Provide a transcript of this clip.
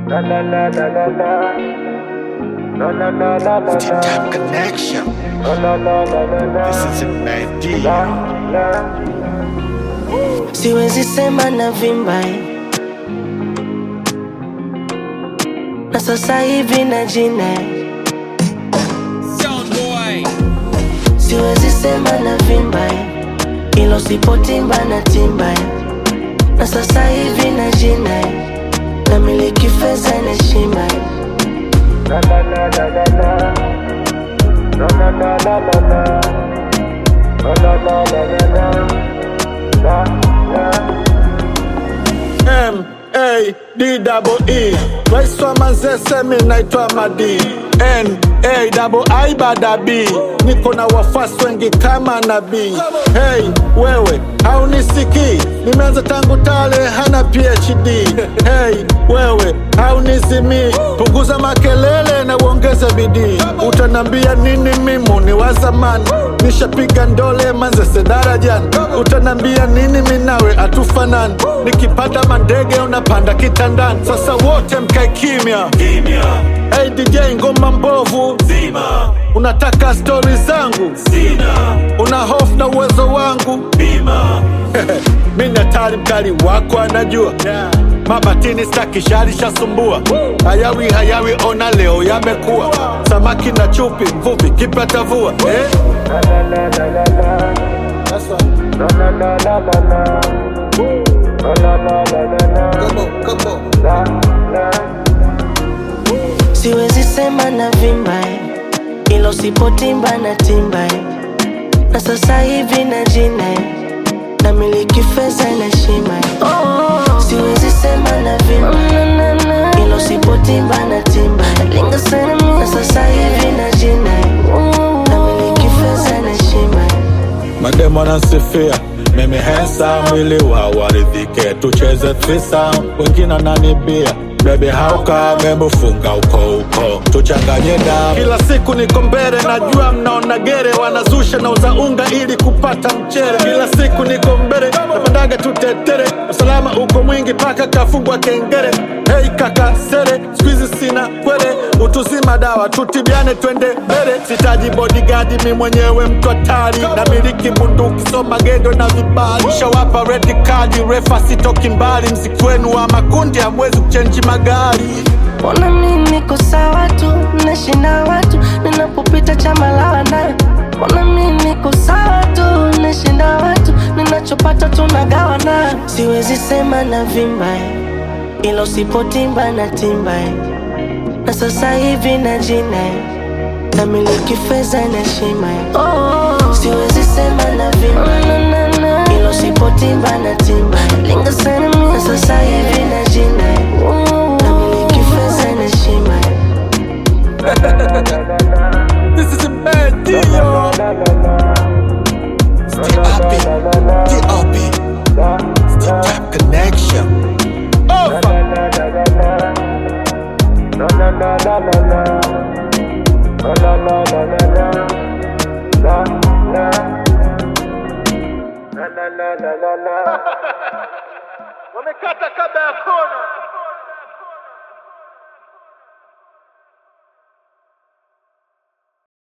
La la la la la la. La la la la la Tip la. Tap Connection. La la la la la la. This is a bad La deal. la. siwezi sema na vimba na sasa hivi na jina siwezi sema na vimba ilo sipotimba na timba na sasa hivi na jina na miliki fedha na heshima La la la la la la. La la la la la la. La la la la la la. La la. M A D double E. Rais wa Manzese, mi naitwa Madi. N A double I bada B. Niko na wafuasi wengi kama nabii. Hey wewe, haunisikii? Nimeanza tangu tale, hana PhD. Hey wewe, haunizimii? Punguza makelele na uongeze bidii. Utanambia nini? Mimu ni wa zamani, nishapiga ndole Manzese darajani. Utanambia nini? Minawe atufanani, nikipanda mandege unapanda kitandani. Sasa wote mkae kimya. Hey DJ, ngoma mbovu Zima, unataka stori zangu, sina, una hofu na uwezo wangu. bima, mi ni hatari, mkali wako anajua mabatini staki shari shasumbua hayawi hayawi, ona leo yamekuwa samaki na chupi, mvuvi kipata vua eh? La la la la la la. That's right. La la la la la la. La la la la la la. Come on, come on. La la. siwezi sema na vimba ilo sipotimba na timba na sasa hivi na jina na miliki fedha na heshima siwezi sema na vimba ilo sipotimba na timba na sasa hivi na jina na miliki fedha na heshima Mademu wanansifia mimi handsome, mwili wa waridhike, tucheze threesome, wengine wananibia Baby hauka membo funga uko uko tuchanganye damu. Kila siku niko mbele, najua mnaona gere, wanazusha na uza unga ili kupata mchere. Kila siku niko mbele, napandaga tutetere, usalama uko mwingi paka kafungwa kengere. Hey kaka sere, squeeze sina kwele, utuzima dawa tutibiane, twende mbele. Sitaji bodyguard, mi mwenyewe mtu hatari, na miliki bunduki, so magendo na vibali. Shawapa red card, refa sitoki mbali, mziki wenu wa makundi hamwezi kuchenji magari. Mbona mi niko sawa tu, nashinda watu ninapopita chama la wana. Mbona mi niko sawa tu, nashinda watu ninachopata tunagawana. Siwezi sema na vimba ilo sipotimba na timba na sasa hivi na jina na miliki fedha na heshima. Siwezi sema na vimba ilo sipotimba na timba na sasa hivi na jina na miliki fedha na heshima. This is a bad deal, yo. T.I.P. T.O.P. Tip Tap Connection. Oh, fuck. La la la la la la. La la la la la la. La la. La la la la la la. Wamekata